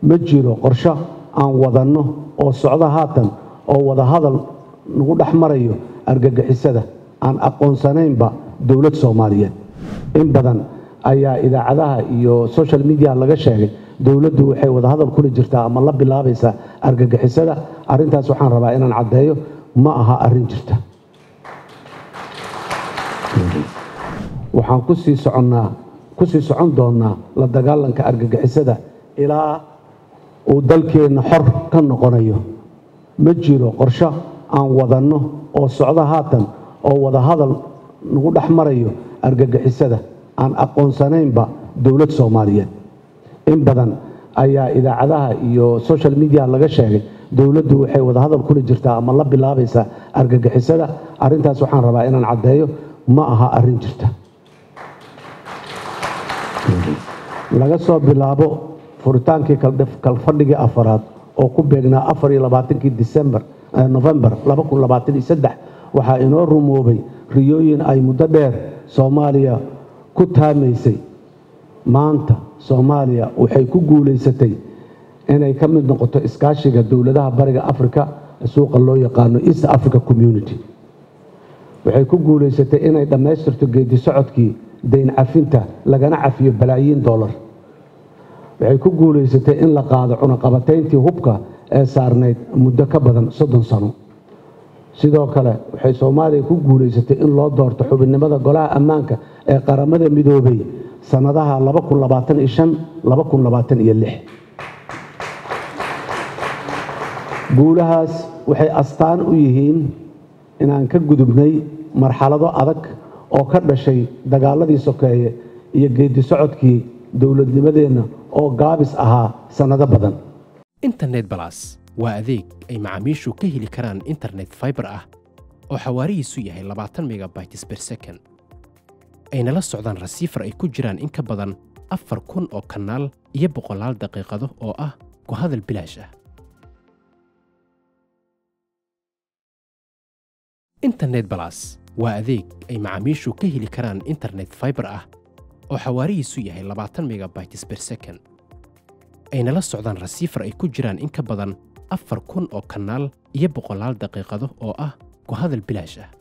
ma jiro qorsho aan wadanno oo socdo haatan oo wadahadal nagu dhex marayo argagixisada aan aqoonsanaynba dowlad soomaaliyeed in badan ayaa idaacadaha iyo social media laga sheegay dowladdu waxay wadahadal kula jirtaa ama la bilaabaysaa argagixisada arrintaas waxaan rabaa inaan caddeeyo ma aha arrin jirta waxaan kusii soconnaa kusii socon doonnaa la dagaalanka argagixisada ilaa uu dalkeenna xor ka noqonayo ma jiro qorsho aan wadanno oo socdo haatan oo wadahadal nagu dhex marayo argagixisada aan aqoonsanaynba dowlad soomaaliyeed in badan ayaa idaacadaha iyo social media laga sheegay dowladdu waxay wadahadal kula jirtaa ama la bilaabaysaa argagixisada arrintaas waxaan rabaa inaan caddeeyo ma aha arrin jirta laga soo bilaabo furitaankii kalfadhigii afaraad oo ku beegnaa afar iyo labaatankii disembar novembar laba kun labaatan iyo saddex waxaa inoo rumoobay riyooyin ay muddo dheer soomaaliya ku taamaysay maanta soomaaliya waxay ku guulaysatay inay ka mid noqoto iskaashiga dowladaha bariga africa suuqa loo yaqaano east africa community waxay ku guulaysatay inay dhammaystirto geedi socodkii dayn cafinta lagana cafiyo balaayiin dollar waxay ku guulaysatay in la qaado cunaqabatayntii hubka ee saarnayd muddo ka badan soddon sano sidoo kale waxay soomaaliya ku guulaysatay in loo doorto xubinnimada golaha ammaanka ee qaramada midoobay sannadaha guulahaas waxay astaan u yihiin inaan ka gudubnay marxalado adag oo ka dhashay dagaaladii sokeeye iyo geedi socodkii dowladnimadeenna oo gaabis ahaa sannado badan internet balas waa adeeg ay macaamiishu ka heli karaan internet faibar ah oo xawaarihiisu yahay labaatan megabytes ber second ayna la socdaan rasiifar ay ku jiraan in ka badan afar kun oo kanaal iyo boqolaal daqiiqado oo ah ku hadal bilaash ah internet balas waa adeeg ay macaamiishu ka heli karaan internet faibar ah oo xawaarihiisu yahay labaatan megabytes ber second ayna la socdaan rasiifar ay ku jiraan in ka badan afar kun oo kanaal iyo boqolaal daqiiqado oo ah ku hadal bilaash ah